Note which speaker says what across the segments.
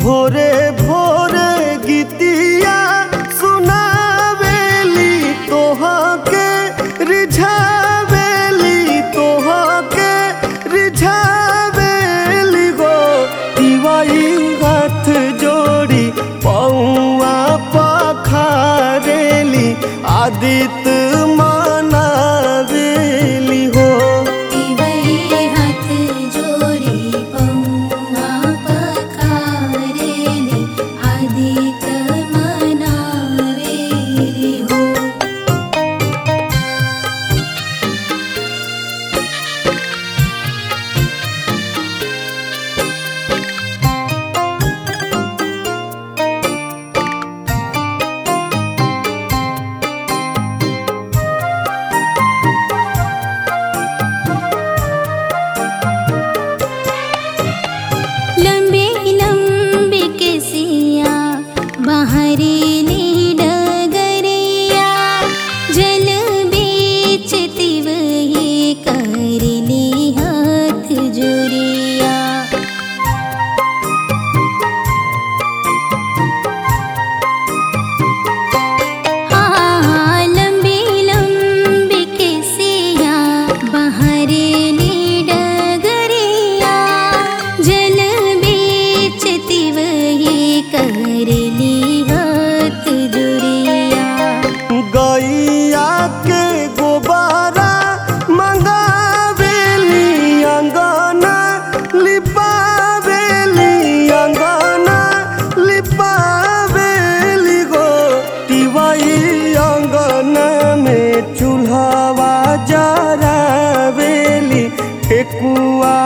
Speaker 1: भोरे भोरे गीतिया सुनावेली तोहा के रिझावेली तोहा के रिझावेली गो दिवाई हाथ जोड़ी पौआ पखारेली आदित मनावेली हो
Speaker 2: दिवई हाथ जोड़ी पौआ पखारेली आदित मनावेली हो लंबे लंबे केसिया बहरेली डगरिया जल बेचती वही करली हाथ जोरिया हाँ लंबी लंबी केसिया बहरेली डगरिया जल बेचती वही करली हाथ जुरिया
Speaker 1: गैया के गोबारा मंगावेली अंगना लिपावेली अंगना लिपावेली गो तिवाई अंगना में चूल्हावा जरावेली ठेकुआ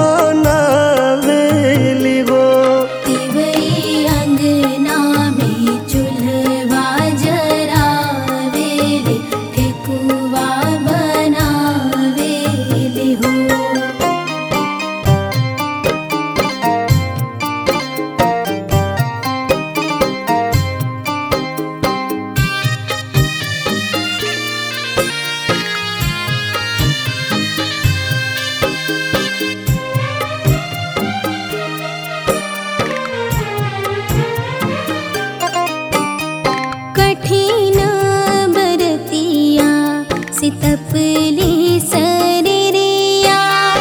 Speaker 1: बनावेली गो
Speaker 2: तिवई अंगना में चूल्हा जरावेली ठेकुआ बनावेली हो कठिन बरतिया सितपली सरिया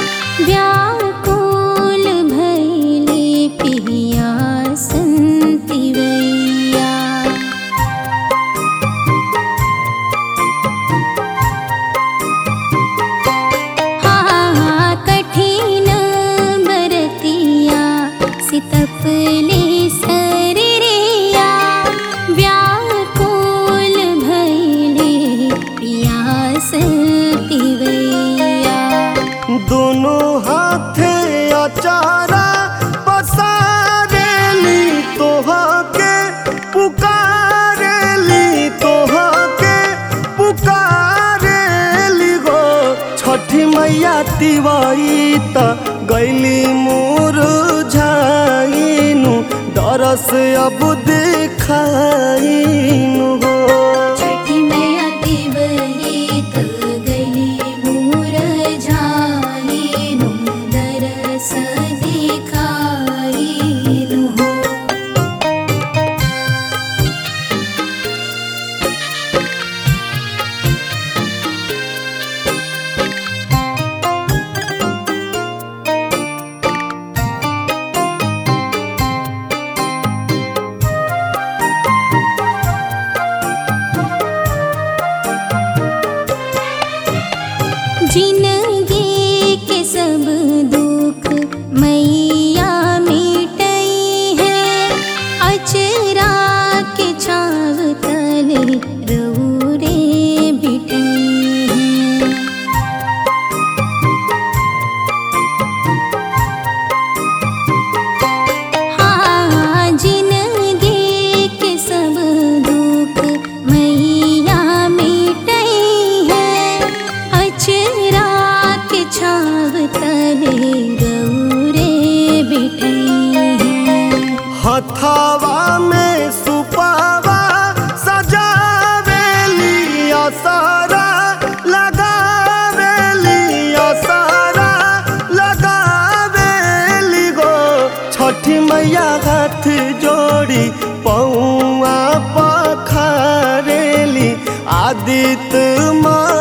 Speaker 2: व्याकुल भैली पिया संतिवैया हाँ कठिन बरतिया सितपली सरिया व्याकुल भैले पियास तिवैया
Speaker 1: दोनों हाथे अचारा पसारेली तोहा के पुकारेली तोहा के पुकारेली गो छठी मैया तिवाई त गैली मोर झाइनु दरस अब देखाइनु हो
Speaker 2: छठी मैया तिवही त गली मोर झाइनु दरस दिखाइनु हो जिंदगी के सब दुख मैया मिटई है अचरा के छाव तले रौरे बिटई है हाँ जिंदगी के सब दुख मैया मिटई है अचरा
Speaker 1: मैया हाथ जोड़ी पौआ पखारेली आदित माँ